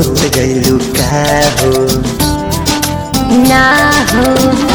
सोच गइलू का हो ना हो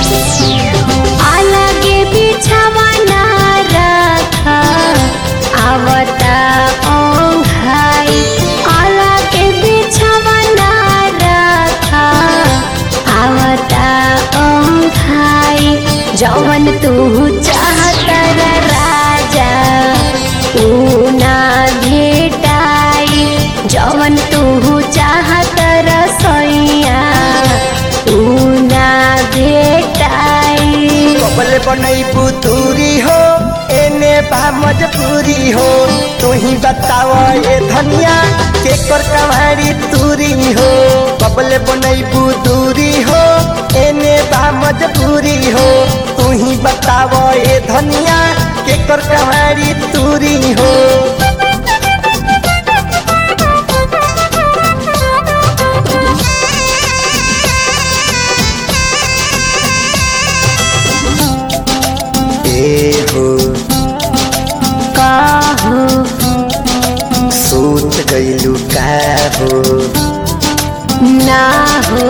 अलगे बिछावा ना रखा आवता ओंघाई अलगे बिछावा ना रखा आवता ओंघाई जवन तू चाहता रे राजा ऊ ना भेटाई जवन तू चाहत रसोइया ऊ ना भेटाई कबल बनैबू दूरी हो एने बा मजबूरी हो तू ही बताव ए धनिया के कर कमारी दूरी हो कबल बनैबू दूरी हो एने बा मजबूरी हो तू ही बताव ए धनिया के कर कमारी दूरी हो ए हो काहो सोच गइलू का हो ना हो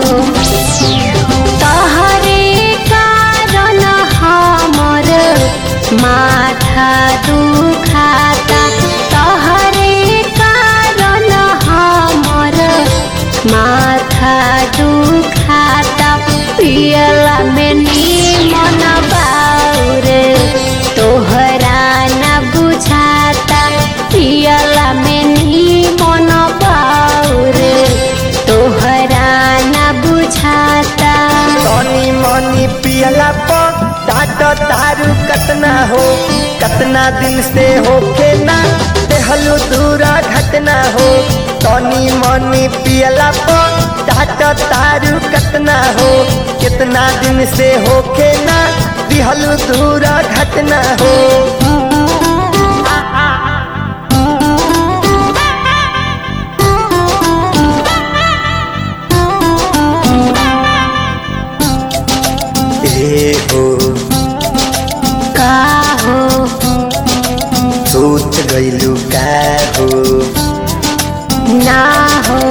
तहरे कारण हमर माथा दुखाता तहरे कारण हमर माथा दुखाता पियला में नीमन बाउर तोहरा न बुझाता पियला में नीमन बाउर तोहरा न बुझाता तनी मनी पियला पर डाट तारू कतना हो कतना दिन से होके ना देहलू दूरा घटना हो तनी मनी पियला पर डाट तारू कतना हो कितना दिन से होके ना दिहलू दूरा घटना हो ए हो का हो सोच गइलू का हो ना हो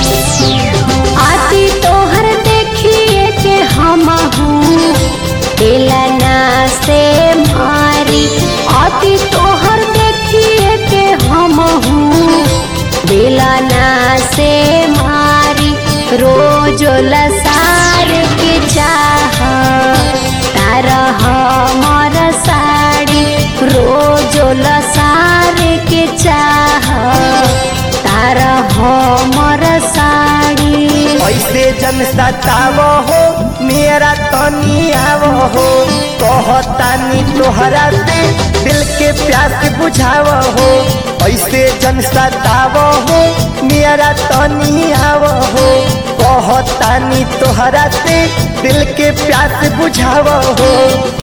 आती तोहर देखिए के हम हूँ दिलना से मारी आती तोहर देखिए के हम हूँ दिलना से मारी रोज लसार के चाह तारा हमर साड़ी रोज लसार के चाह तारा हमर साड़ी ऐसे जन सताव हो मेरा तनी आव हो कहतानी तोहरा से दिल के प्यास बुझाव हो ऐसे जन सताव हो मेरा तनी आव हो कहतानी तोहरा से दिल के प्यास बुझाव हो